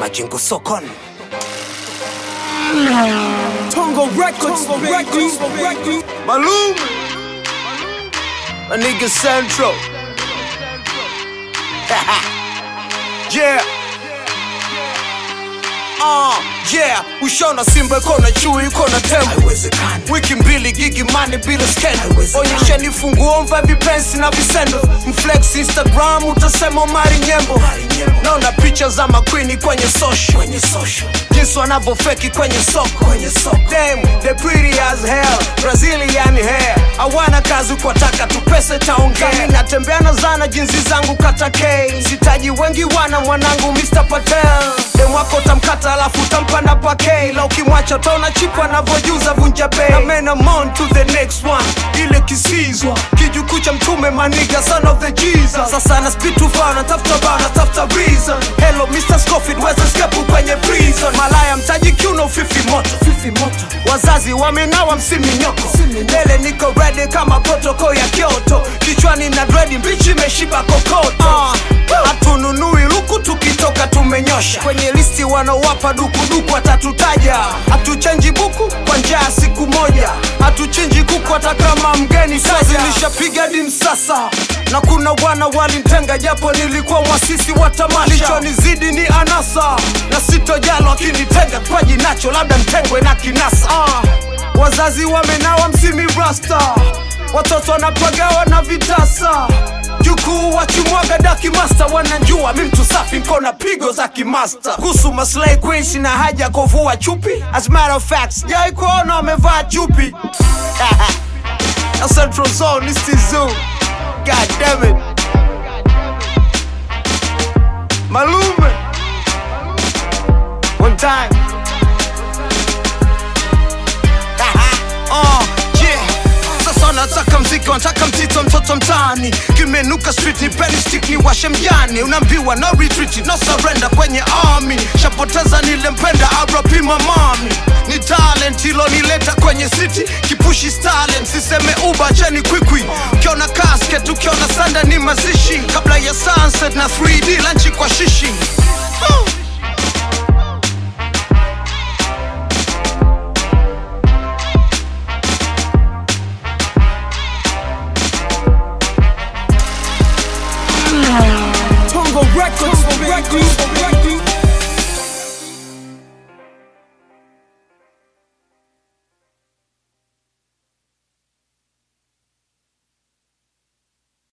Majengo Sokon. Tongo Records, Records, Records. Malum. My nigga Central. yeah. Uh, yeah, ushona simba iko na chui iko na tembo wiki mbili gigi mani bila skendo onyesheni funguo mva vipensi na visendo mflex instagram utasema mari nyembo naona picha za makwini kwenye social jinsi wanavyofeki kwenye soko Damn, they pretty as hell brazilian hair hawana kazi kwa taka tu pesa taongea Mi natembea na zana jinsi zangu kata k sitaji wengi wana mwanangu mr patel dem wako utamkata alafu utampa na pake la ukimwacha taona chipu anavyojuza vunja bei na men I'm on to the next one ile kisizwa kijukuu cha mtume maniga son of the jesus sasa na speed too far natafuta bao natafuta reason hello mr scofield weza skepu kwenye prison malaya mtaji kiuno fifi moto fifi moto wazazi wamenawa msiminyoko mbele niko ready kama protoko ya kyoto kichwani na dredi mbichi imeshiba kokoto hatununui luku tukitoka tumenyosha kwenye listi wanaowapa dukuduku watatutaja hatuchenji buku kwa njaa siku moja hatuchinji kuku hata kama mgeni kazi nishapiga dim sasa na kuna wana walintenga japo nilikuwa mwasisi wa tamasha lichonizidi ni anasa na sitojalo akinitenga kwaji nacho labda mtengwe na kinasa ah, wazazi wamenawa msimi rasta watoto wanapagawa na vitasa jukuu wachimwaga daki masta wanajua mi mtu safi nkona pigo za kimasta kuhusu maslay queen sina haja ya kuvua chupi as a matter of fact sijawai kuona wamevaa chupi na central zone is the zoo god damn it malume one time uh, yeah. Sasa nataka mziki, wanataka mtito, mtoto mtaani, kimenuka street, ni penny stick, ni washe mjani, unaambiwa no retreat, no surrender kwenye army, shapoteza nilempenda abrapima mami ni talent ilonileta kwenye city kipushi stalin siseme uba cheni kwikwi ukiona casket ukiona sanda ni mazishi kabla ya sunset na 3d lanchi kwa shishi huh. Tongo Records, Records.